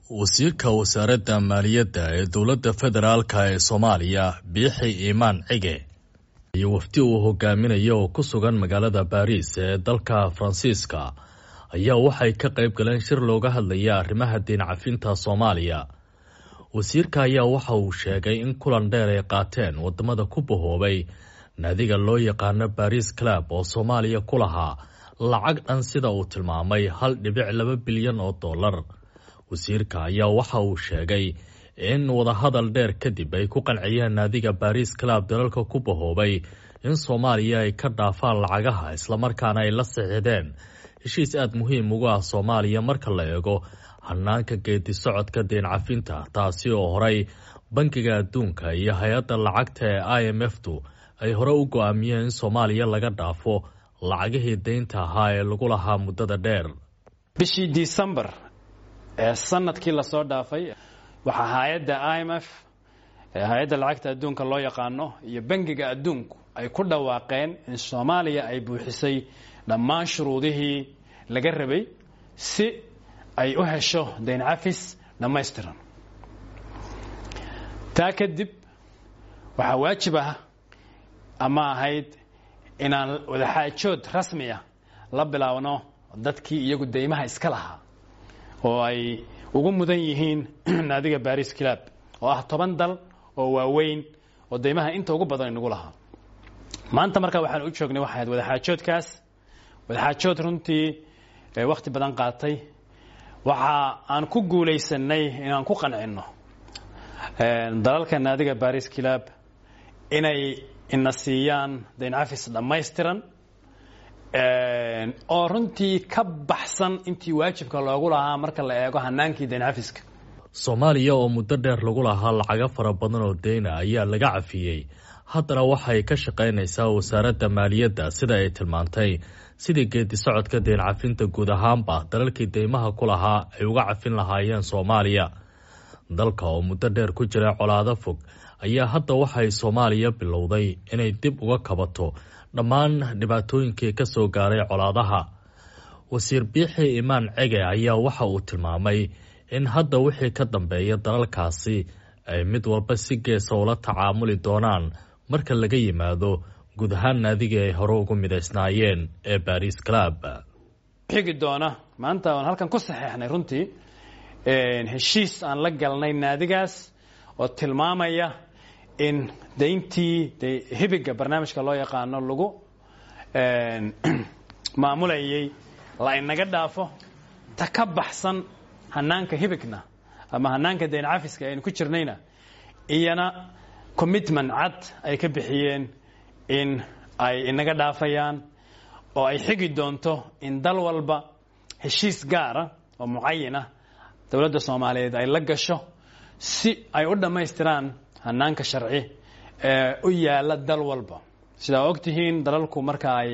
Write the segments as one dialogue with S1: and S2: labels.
S1: wasiirka wasaaradda maaliyadda ee dowladda federaalka ee soomaaliya biixi iimaan cige iyo wafdi uu hogaaminayo oo ku sugan magaalada baariis ee dalka faransiiska ayaa waxay ka qayb galeen shir looga hadlaya arrimaha diin cafinta soomaaliya wasiirka ayaa waxa uu sheegay in kulan dheer ay qaateen wadamada ku bahoobay naadiga loo yaqaano baris club oo soomaaliya ku lahaa lacag dhan sida uu tilmaamay hal dhibic laba bilyan oo dollar wasiirka ayaa waxa uu sheegay in wadahadal dheer kadib ay ku qanciyeen naadiga baris club dalalka ku bahoobay in soomaaliya ay ka dhaafaan lacagaha islamarkaana ay la sixideen heshiis aada muhiim ugu ah soomaaliya marka la eego hanaanka geedi socodka deen cafinta taasi oo horey bangiga adduunka iyo hay-adda lacagta ee i m f tu ay hore u go-aamiyeen in soomaaliya laga dhaafo lacagihii deynta ahaa ee lagu lahaa muddada dheer
S2: bishii disembar ee sanadkii lasoo dhaafay waxaa hay-adda i m f hay-adda lacagta adduunka loo yaqaano iyo bangiga adduunku ay ku dhawaaqeen in soomaaliya ay buuxisay dhammaan shuruudihii laga rabay si ay u hesho dayn cafis dhammaystiran taa kadib waxaa waajib ah ama ahayd inaan wadaxaajood rasmi ah la bilaabno dadkii iyagu deymaha iska lahaa oo ay ugu mudan yihiin naadiga baris club oo ah toban dal oo waaweyn oo deymaha inta ugu badan inagu lahaa maanta markaa waxaan u joognay waxay ahayd wadaxaajoodkaas wadaxaajood runtii wakhti badan qaatay waxa aan ku guulaysanay inaan ku qancinno dalalka naadiga baris club inay ina siiyaan dayn cafis dhammaystiran oo runtii ka baxsan intii waajibka loogu lahaa marka la eego hanaankii dayn cafiska
S1: soomaaliya oo muddo dheer lagu lahaa lacago fara badan oo deyna ayaa laga cafiyey haddana waxay ka shaqaynaysaa wasaaradda maaliyadda sida ay tilmaantay sidii geedi socodka deen cafinta guud ahaanba dalalkii deymaha ku lahaa ay uga cafin lahaayeen soomaaliya dalka oo muddo dheer ku jira colaado fog ayaa hadda waxay soomaaliya bilowday inay dib uga kabato dhammaan dhibaatooyinkii ka soo gaaray colaadaha wasiir biixi imaan cege ayaa waxa uu tilmaamay in hadda wixii ka dambeeya dalalkaasi ay mid walba si geesa ula tacaamuli doonaan marka laga yimaado guud ahaan naadigii ay hore ugu midaysnaayeen ee baris club
S2: xigi doona maanta aan halkan ku saxeexnay runtii heshiis aan la galnay naadigaas oo tilmaamaya in dayntii hibiga barnaamijka loo yaqaano lagu maamulayay la inaga dhaafo ta ka baxsan hanaanka hibigna ama hanaanka dayn cafiska aynu ku jirnayna iyana commitment cad ay ka bixiyeen in ay inaga dhaafayaan oo ay xigi doonto in dal walba heshiis gaara oo mucayin ah dowladda soomaaliyeed ay la gasho si ay u dhammaystiraan hanaanka sharci ee u yaala dal walba sidaa og tihiin dalalku marka ay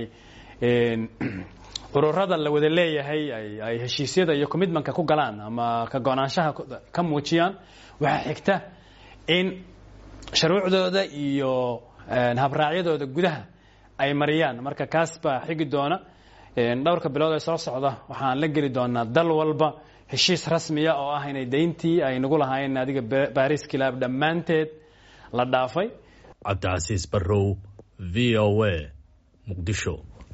S2: ururada la wada leeyahay ay heshiisyada iyo commitmentka ku galaan ama ka go-naanshaha ka muujiyaan waxaa xigta in shuruucdooda iyo habraacyadooda gudaha ay mariyaan marka kaas baa xigi doona dhowrka bilood ee soo socda waxaan la geli doonaa dal walba heshiis rasmiya oo ah inay dayntii ay nagu lahaayeen naadiga baris club dhammaanteed la dhaafay
S1: cabdicasiis barrow v o a muqdisho